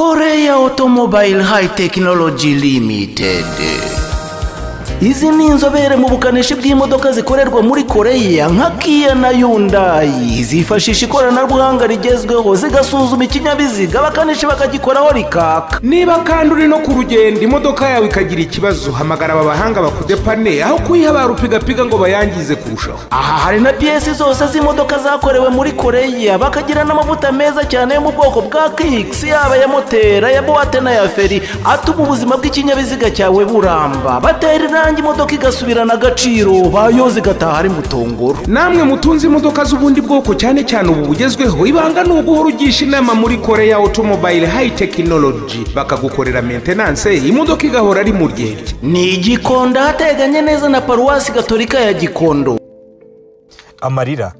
Korea Automobile High Technology Limited izi ni inzobere mu bukanishi bw'imodoka zikorerwa muri koreya nka kiya na yundayi zifashisha ikoranabuhanga rigezweho zigasuzuma ikinyabiziga abakanishi bakagikoraho rikaka niba kandi uri no ku rugendo imodoka yawe ikagira ikibazo hamagara aba bahanga bakudepane aho kuyiha barupigapiga ngo bayangize kurushaho aha hari na piyesi zose z'imodoka zakorewe muri koreya bakagira n'amavuta meza cyane yo mu bwoko bwa kikisi yaba ya moteri ya buwate na ya feri atuma ubuzima bw'ikinyabiziga cyawe buramba batera irangi nanjye imodoka igasubirana agaciro bayoza igataha ari mutongoro namwe mutunze imodoka z'ubundi bwoko cyane cyane ubu bugezweho ibanga ni uguhora ugisha inama muri korea automobile high technology bakagukorera maintenance imodoka igahora ari mu ryenge ni igikondo ahateganye neza na paruwasi gatolika ya gikondo amarira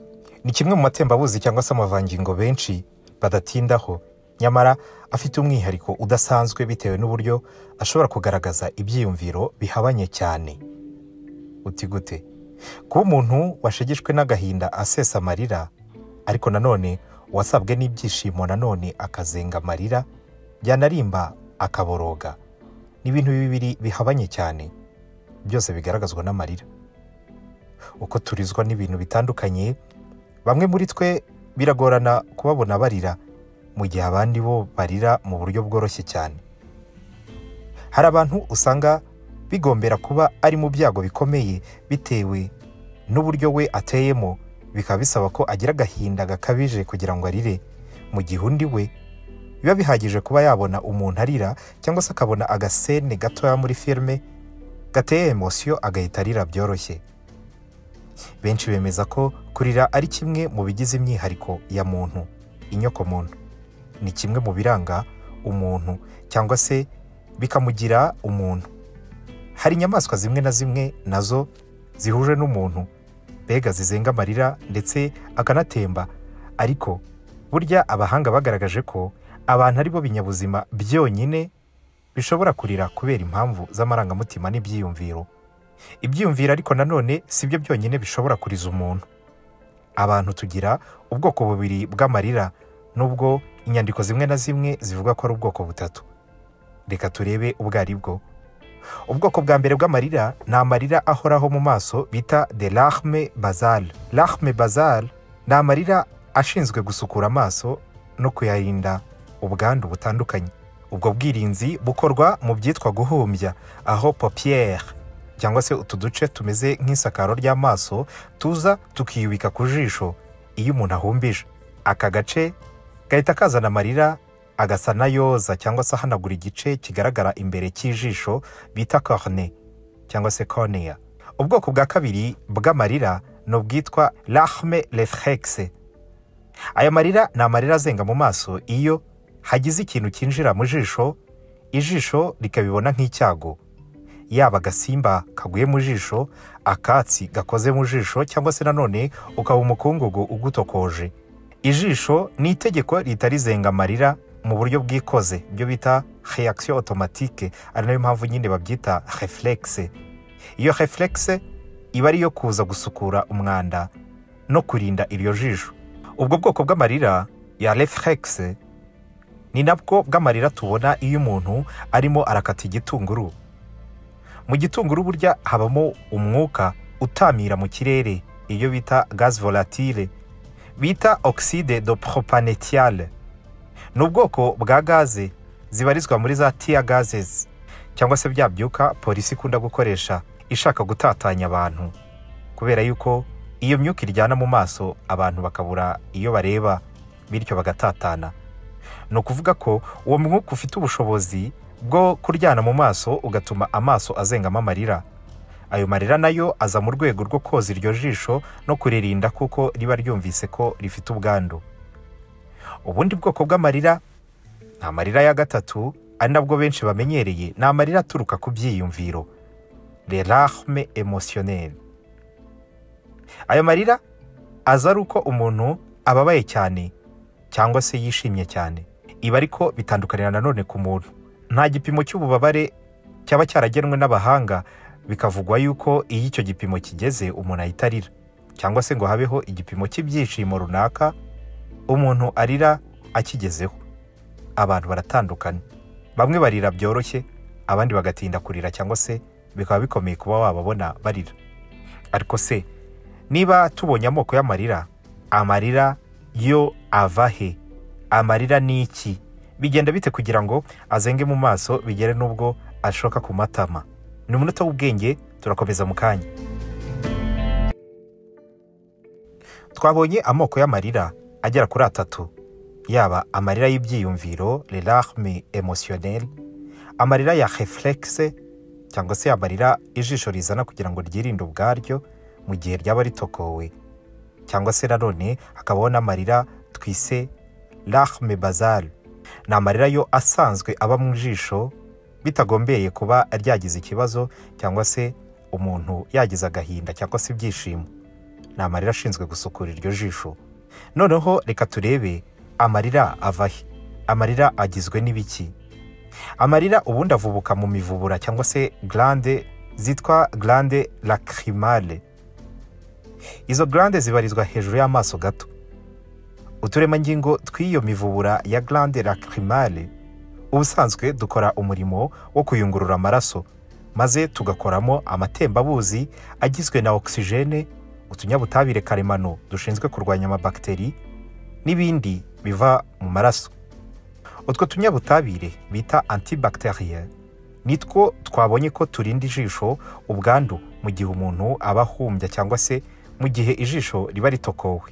ni kimwe mu matembabuzi cyangwa se amavangingo benshi badatindaho nyamara afite umwihariko udasanzwe bitewe n'uburyo ashobora kugaragaza ibyiyumviro bihabanye cyane uti gute kuba umuntu washegeshwe n'agahinda asesa amarira ariko nanone uwasabwe n'ibyishimo nanone akazenga amarira byanarimba akaboroga ni ibintu bibiri bihabanye cyane byose bigaragazwa n'amarira uko turizwa n'ibintu bitandukanye bamwe muri twe biragorana kubabona barira mu gihe abandi bo barira mu buryo bworoshye cyane hari abantu usanga bigombera kuba ari mu byago bikomeye bitewe n'uburyo we ateyemo bikaba bisaba ko agira agahinda gakabije kugira ngo arire mu gihe undi we biba bihagije kuba yabona umuntu arira cyangwa se akabona agasene gatoya muri firime gateye emosiyo agahita arira byoroshye benshi bemeza ko kurira ari kimwe mu bigize imyihariko ya muntu inyoko muntu ni kimwe mu biranga umuntu cyangwa se bikamugira umuntu hari inyamaswa zimwe na zimwe nazo zihuje n'umuntu mbega zizenga amarira ndetse akanatemba ariko burya abahanga bagaragaje ko abantu ari bo binyabuzima byonyine bishobora kurira kubera impamvu z'amarangamutima n'ibyiyumviro ibyiyumviro ariko nanone si byo byonyine bishobora kuriza umuntu abantu tugira ubwoko bubiri bw'amarira nubwo inyandiko zimwe na zimwe zivuga ko ari ubwoko butatu reka turebe ubwo ari bwo ubwoko bwa mbere bw'amarira ni amarira ahoraho mu maso bita de rahme bazal rahme bazal ni amarira ashinzwe gusukura amaso no kuyarinda ubwandu butandukanye ubwo bwirinzi bukorwa mu byitwa guhumbya aho popiyeri cyangwa se utu duce tumeze nk'isakaro ry'amaso tuza tukiyubika ku jisho iyo umuntu ahumbije aka gace gahita kazana amarira agasa nayoza cyangwa se ahanagura igice kigaragara imbere cy'ijisho bita korne cyangwa se koneya ubwoko bwa kabiri bw'amarira ni ubwitwa rahme reflexe aya marira ni amarira azenga mu maso iyo hagize ikintu cyinjira mu jisho ijisho rikabibona nk'icyago yaba agasimba kaguye mu jisho akatsi gakoze mu jisho cyangwa se nanone ukaba umukungugu ugutokoje ijisho ni itegeko ritarizenga amarira mu buryo bwikoze ibyo bita reaction automatique ari nayo mpamvu nyine babyita reflexe iyo reflexe iba ariyo kuza gusukura umwanda no kurinda iryo jisho ubwo bwoko bw'amarira ya reflexe ni nabwo bw'amarira tubona iyo umuntu arimo arakata igitunguru mu gitunguru burya habamo umwuka utamira mu kirere iyo bita gaz volatile bita oxide de propanetiale ni ubwoko bwa gaze zibarizwa muri za tiya gazes cyangwa se bya byuka polisi ikunda gukoresha ishaka gutatanya abantu kubera yuko iyo myuka iryana mu maso abantu bakabura iyo bareba bityo bagatatana ni ukuvuga ko uwo mwuka ufite ubushobozi bwo kuryana mu maso ugatuma amaso azengamo amarira ayo marira nayo aza mu rwego rwo koza iryo jisho no kuririnda kuko riba ryumvise ko rifite ubwandu ubundi bwoko bw'amarira ni amarira ya gatatu ari nabwo benshi bamenyereye ni amarira aturuka ku byiyumviro le larme emotionnel ayo marira aza ari uko umuntu ababaye cyane cyangwa se yishimye cyane ibi ariko bitandukanira nanone ku muntu nta gipimo cy'ububabare cyaba cyaragenwe n'abahanga bikavugwa yuko iyo icyo gipimo kigeze umuntu ahita arira cyangwa se ngo habeho igipimo cy'ibyishimo runaka umuntu arira akigezeho abantu baratandukana bamwe barira byoroshye abandi bagatinda kurira cyangwa se bikaba bikomeye kuba wababona barira ariko se niba tubonye amoko y'amarira amarira yo ava he amarira ni iki bigenda bite kugira ngo azenge mu maso bigere n'ubwo ashoka ku matama ni umunota w'ubwenge turakomeza mu kanya twabonye amoko y'amarira agera kuri atatu yaba amarira y'ibyiyumviro le larme emotionnelle amarira ya reflexe cyangwa se amarira ijisho rizana kugira ngo ryirinde ubwaryo mu gihe ryaba ritokowe cyangwa se nanone hakabaho n'amarira twise larme bazale ni amarira yo asanzwe aba mu jisho bitagombeye kuba ryagize ikibazo cyangwa se umuntu yagize agahinda cyangwa se ibyishimo ni amarira ashinzwe gusukura iryo jisho noneho reka turebe amarira ava he amarira agizwe n'ibiki amarira ubundi avubuka mu mivubura cyangwa se garande zitwa garande lacrimale izo garande zibarizwa hejuru y'amaso gato uturemangingo tw'iyo mivubura ya garande lacrimale ubusanzwe dukora umurimo wo kuyungurura amaraso maze tugakoramo amatembabuzi agizwe na ogisijene utunyabutabire karemano dushinzwe kurwanya amabakiteri n'ibindi biva mu maraso utwo tunyabutabire bita antibacteriel nitwo twabonye ko turinda ijisho ubwandu mu gihe umuntu aba ahumbya cyangwa se mu gihe ijisho riba ritokowe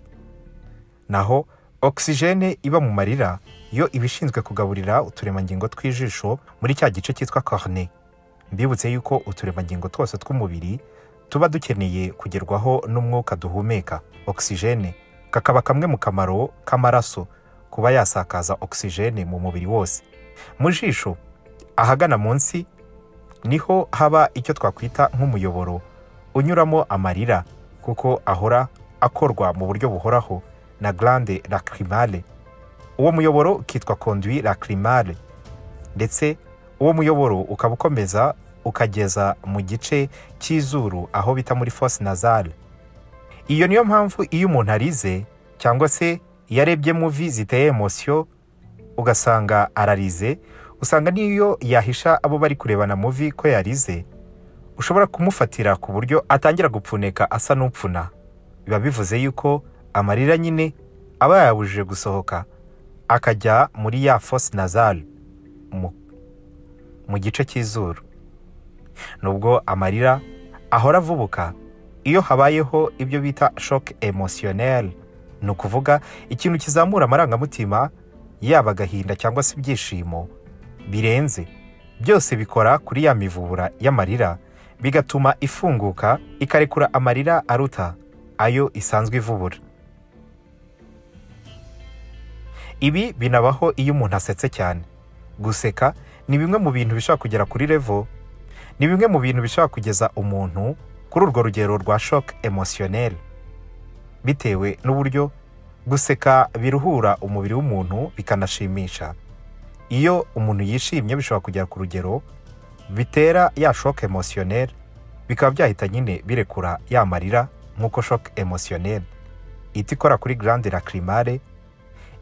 naho ogisijene iba mu marira yo iba ishinzwe kugaburira uturemangingo tw'ijisho muri cya gice cyitwa corne mbibutse yuko uturemangingo twose tw'umubiri tuba dukeneye kugerwaho n'umwuka duhumeka ogisijene kakaba kamwe mu kamaro k'amaraso kuba yasakaza ogisijene mu mubiri wose mu jisho ahagana munsi niho haba icyo twakwita nk'umuyoboro unyuramo amarira kuko ahora akorwa mu buryo buhoraho na garande lacrimale uwo muyoboro ukitwa conduit lacrimale ndetse uwo muyoboro ukaba ukomeza ukageza mu gice cy'izuru aho bita muri fosse nazale iyo niyo mpamvu iyo umuntu arize cyangwa se iyo arebye muvi ziteye emosiyo ugasanga ararize usanga n'iyo yahisha abo bari kurebana muvi ko yarize ushobora kumufatira ku buryo atangira gupfuneka asa n'upfuna biba bivuze yuko amarira nyine aba yayabujije gusohoka akajya muri ya fosse nazale mu gice cy'izuru nubwo amarira ahora avubuka iyo habayeho ibyo bita shoke emotionnelle ni ukuvuga ikintu kizamura amarangamutima yaba agahinda cyangwa se ibyishimo birenze byose bikora kuri ya mivubura y'amarira bigatuma ifunguka ikarekura amarira aruta ayo isanzwe ivubura ibi binabaho iyo umuntu asetse cyane guseka ni bimwe mu bintu bishobora kugera kuri revo ni bimwe mu bintu bishobora kugeza umuntu kuri urwo rugero rwa shoke emotionnelle bitewe n'uburyo guseka biruhura umubiri w'umuntu bikanashimisha iyo umuntu yishimye bishobora kugera ku rugero bitera ya shoke emotionnelle bikaba byahita nyine birekura ya marira nk'uko shoke emotionnelle ihita ikora kuri garande lacrimale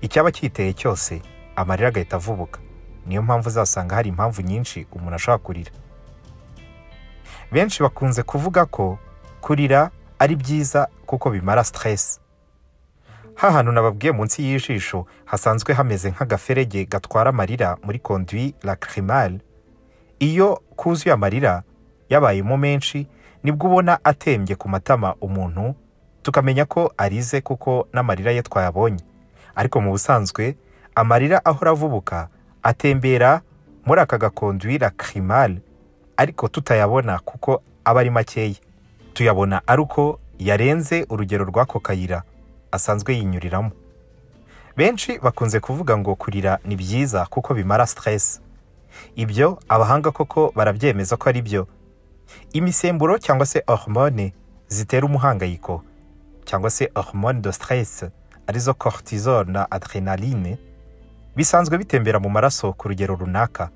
icyaba cyiteye cyose amarira agahita avubuka niyo mpamvu uzasanga hari impamvu nyinshi umuntu ashobora kurira benshi bakunze kuvuga ko kurira ari byiza kuko bimara siteresi hantu nababwiye munsi y'ijisho hasanzwe hameze nk'agaferege gatwara amarira muri conduit lacrimale iyo kuzuye amarira yabayemo menshi nibwo ubona atembye ku matama umuntu tukamenya ko arize kuko n'amarira ye twayabonye ariko mu busanzwe amarira ahora avubuka atembera muri aka gakonduwi lacrimale ariko tutayabona kuko aba ari makeya tuyabona ari uko yarenze urugero rw'ako kayira asanzwe yinyuriramo benshi bakunze kuvuga ngo kurira ni byiza kuko bimara siteresi ibyo abahanga koko barabyemeza ko ari byo imisemburo cyangwa se hormone zitera umuhangayiko cyangwa se hormone de siteresi arizo cortisol na adrenaline bisanzwe bitembera mu maraso ku rugero runaka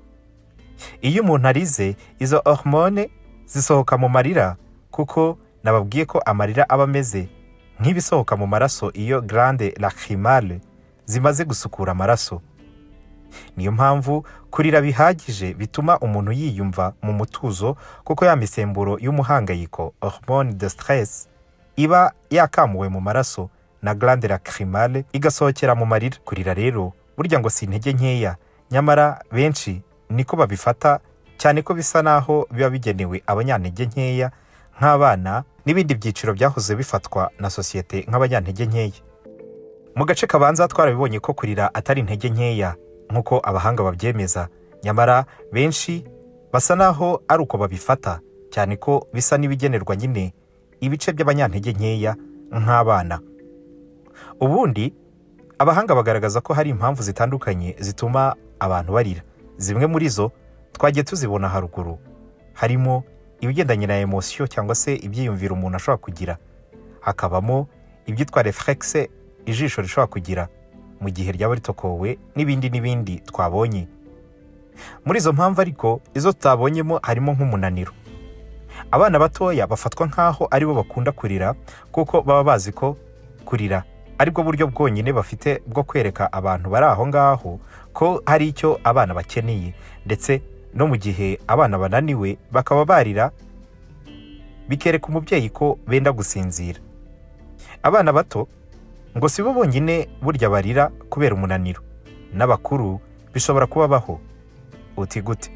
iyo umuntu arize izo hormone zisohoka mu marira kuko nababwiye ko amarira aba ameze nk'ibisohoka mu maraso iyo garande lacrimale zimaze gusukura amaraso niyo mpamvu kurira bihagije bituma umuntu yiyumva mu mutuzo kuko ya misemburo y'umuhangayiko hormone de stress iba yakamuwe mu maraso na glande lacrimale igasohokera mu marira kurira rero burya ngo si intege nkeya nyamara benshi niko babifata cyane ko bisa naho biba bigenewe abanyantege nkeya nk'abana n'ibindi byiciro byahoze bifatwa na sosiyete nk'abanyantege nkeya mu gace kabanza twarabibonye ko kurira atari intege nkeya nk'uko abahanga babyemeza nyamara benshi basa naho ari uko babifata cyane ko bisa n'ibigenerwa nyine ibice by'abanyantege nkeya nk'abana ubundi abahanga bagaragaza ko hari impamvu zitandukanye zituma abantu barira zimwe muri zo twagiye tuzibona haruguru harimo ibigendanye na emosiyo cyangwa se ibyiyumviro umuntu ashobora kugira hakabamo ibyitwa refurekise ijisho rishobora kugira mu gihe ryaba ritokowe n'ibindi n'ibindi twabonye muri izo mpamvu ariko izo tutabonyemo harimo nk'umunaniro abana batoya bafatwa nk'aho aribo bakunda kurira kuko baba bazi ko kurira aribwo buryo bwonyine bafite bwo kwereka abantu bari aho ngaho ko hari icyo abana bakeneye ndetse no mu gihe abana bananiwe bakaba barira bikereka umubyeyi ko benda gusinzira abana bato ngo si bo bonyine burya barira kubera umunaniro n'abakuru bishobora kubabaho uti gute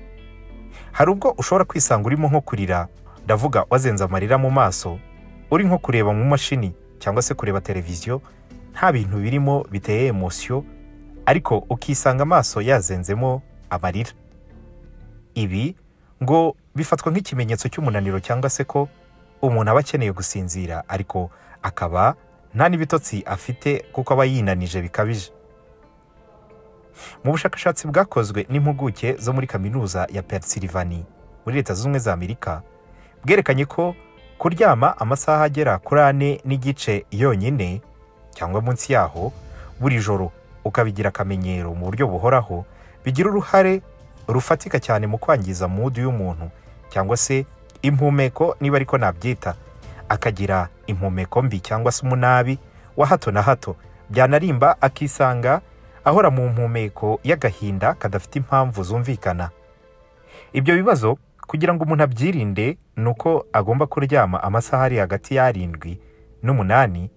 hari ubwo ushobora kwisanga urimo nko kurira ndavuga wazenze amarira mu maso uri nko kureba mu mashini cyangwa se kureba televiziyo nta bintu birimo biteye emosiyo ariko ukisanga amaso yazenzemo amarira ibi ngo bifatwa nk'ikimenyetso cy'umunaniro cyangwa se ko umuntu aba akeneye gusinzira ariko akaba nta n'ibitotsi afite kuko aba yinanije bikabije mu bushakashatsi bwakozwe n'impuguke zo muri kaminuza ya Pennsylvania muri leta zunze ubumwe za amerika bwerekanye ko kuryama amasaha agera kuri ane n'igice yonyine cyangwa munsi yaho buri joro ukabigira akamenyero mu buryo buhoraho bigira uruhare rufatika cyane mu kwangiza mudu y'umuntu cyangwa se impumeko niba ariko nabyita akagira impumeko mbi cyangwa se umunabi wa hato na hato byanarimba akisanga ahora mu mpumeko y'agahinda kadafite impamvu zumvikana ibyo bibazo kugira ngo umuntu abyirinde ni uko agomba kuryama amasaha ari hagati y'arindwi n'umunani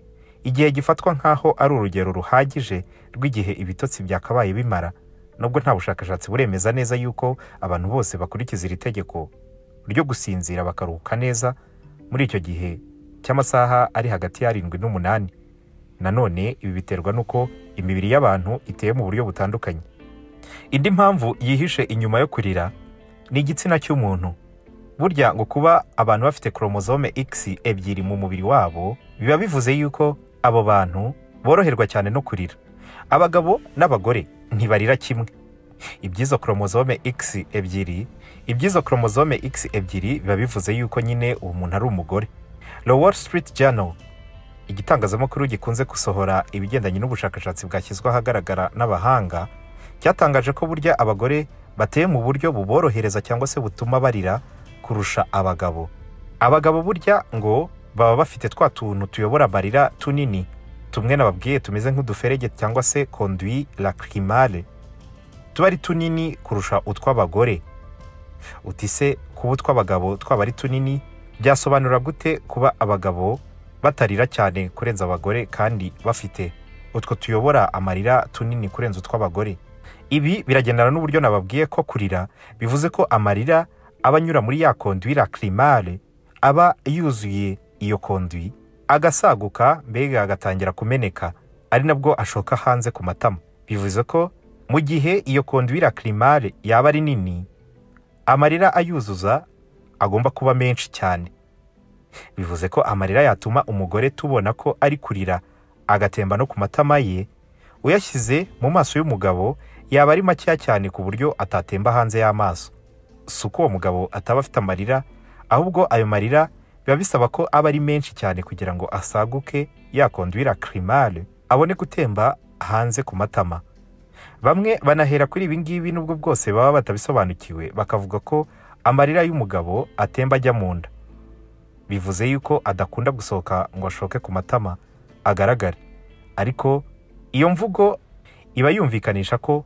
igihe gifatwa nk'aho ari urugero ruhagije rw'igihe ibitotsi byakabaye bimara nubwo nta bushakashatsi buremeza neza yuko abantu bose bakurikiza iri tegeko ryo gusinzira bakaruhuka neza muri icyo gihe cy'amasaha ari hagati y'arindwi n'umunani nanone ibi biterwa n'uko imibiri y'abantu iteye mu buryo butandukanye indi mpamvu yihishe inyuma yo kurira ni igitsina cy'umuntu burya ngo kuba abantu bafite koromozome x ebyiri mu mubiri wabo biba bivuze yuko abo bantu boroherwa cyane no kurira abagabo n'abagore ntibarira kimwe iby'izo koromozome x ebyiri iby'izo koromozome x ebyiri biba bivuze yuko nyine uwo muntu ari umugore Wall Street Journal igitangazamakuru gikunze gusohora ibigendanye n'ubushakashatsi bwashyizwe ahagaragara n'abahanga cyatangaje ko burya abagore bateye mu buryo buborohereza cyangwa se butuma barira kurusha abagabo abagabo burya ngo baba bafite twa tuntu tuyobora amarira tunini tumwe nababwiye tumeze nk'uduferege cyangwa se konduwi lacrimale tuba ari tunini kurusha utw'abagore uti se kuba utw'abagabo twaba ari tunini byasobanura gute kuba abagabo batarira cyane kurenza abagore kandi bafite utwo tuyobora amarira tunini kurenza utw'abagore ibi biragendana n'uburyo nababwiye ko kurira bivuze ko amarira aba anyura muri ya konduwi lacrimale aba yuzuye iyo konduwi agasaguka mbega agatangira kumeneka ari nabwo ashoka hanze ku matama bivuze ko mu gihe iyo konduwi lacrimale yaba ari nini amarira ayuzuza agomba kuba menshi cyane bivuze ko amarira yatuma umugore tubona ko ari kurira agatemba no ku matama ye uyashyize mu maso y'umugabo yaba ari makeya cyane ku buryo atatemba hanze y'amaso si uko uwo mugabo ataba afite amarira ahubwo ayo marira biba bisaba ko aba ari menshi cyane kugira ngo asaguke yakondwira kirimare abone gutemba hanze ku matama bamwe banahera kuri ibi ngibi n'ubwo bwose baba batabisobanukiwe bakavuga ko amarira y'umugabo atemba ajya mu nda bivuze yuko adakunda gusohoka ngo ashoke ku matama agaragare ariko iyo mvugo iba yumvikanisha ko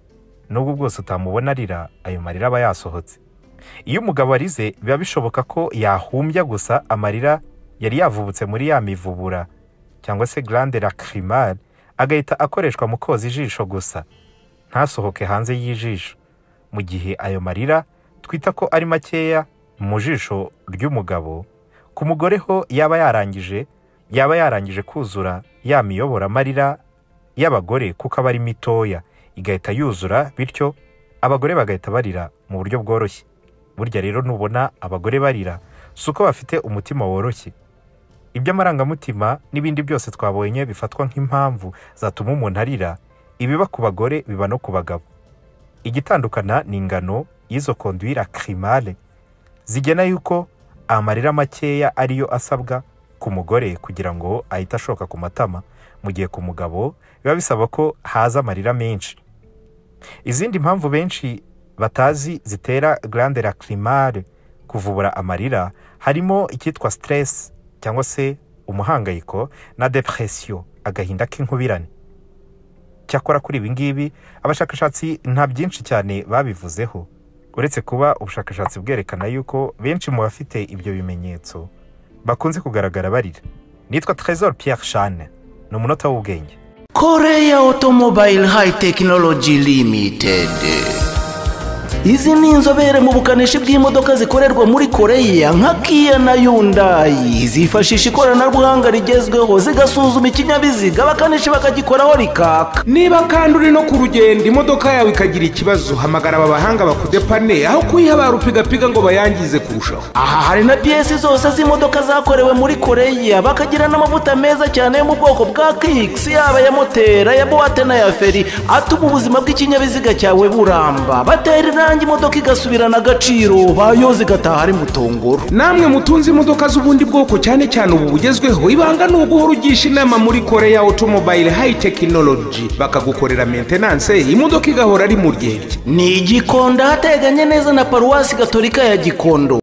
nubwo bwose utamubona arira ayo marira aba yasohotse iyo umugabo arize biba bishoboka ko yahumbya gusa amarira yari yavubutse muri ya mivubura cyangwa se garande lacrimale agahita akoreshwa mu koza ijisho gusa ntasohoke hanze y'ijisho mu gihe ayo marira twita ko ari makeya mu jisho ry'umugabo ku mugore ho yaba yarangije yaba yarangije kuzura ya miyobora amarira y'abagore kuko aba ari mitoya igahita yuzura bityo abagore bagahita barira mu buryo bworoshye burya rero nubona abagore barira si uko bafite umutima woroshye iby'amarangamutima n'ibindi byose twabonye bifatwa nk'impamvu zatuma umuntu arira ibiba ku bagore biba no ku bagabo igitandukana ni ingano y'izo konduwira kirimare zigena yuko amarira makeya ariyo asabwa ku mugore kugira ngo ahite ashoka ku matama mu gihe ku mugabo biba bisaba ko haza amarira menshi izindi mpamvu benshi batazi zitera garande lacrimale kuvubura amarira harimo icyitwa stress cyangwa se umuhangayiko na depression agahinda k'inkubirane cyakora kuri ibi ngibi abashakashatsi nta byinshi cyane babivuzeho uretse kuba ubushakashatsi bwerekana yuko benshi mu bafite ibyo bimenyetso bakunze kugaragara barira nitwa trezor pierre shane ni umunota w'ubwenge koreya otomobile hayi tekinoloji limitedi izi ni inzobere mu bukanishi bw'imodoka zikorerwa muri koreya nka kiya na yundayi zifashisha ikoranabuhanga rigezweho zigasuzuma ikinyabiziga abakanishi bakagikoraho rikaka niba kandi uri no ku rugendo imodoka yawe ikagira ikibazo hamagara aba bahanga bakudepane aho kuyihabara upigapiga ngo bayangize kurushaho aha hari na piyesi zose z'imodoka zakorewe muri koreya bakagira n'amavuta meza cyane yo mu bwoko bwa kikisi yaba ya moteri ya buwate n'aya feri atuma ubuzima bw'ikinyabiziga cyawe buramba batera irangi imodoka igasubirana agaciro bayoza igataha ari mutongoro namwe mutunze imodoka z'ubundi bwoko cyane cyane ubu bugezweho ibanga ni uguhora ugisha inama muri koreya otomobile hayi tekinoloji bakagukorera mentenanse imodoka igahora ari mu ryerye ni igikondo ahateganye neza na paruwasi gatolika ya gikondo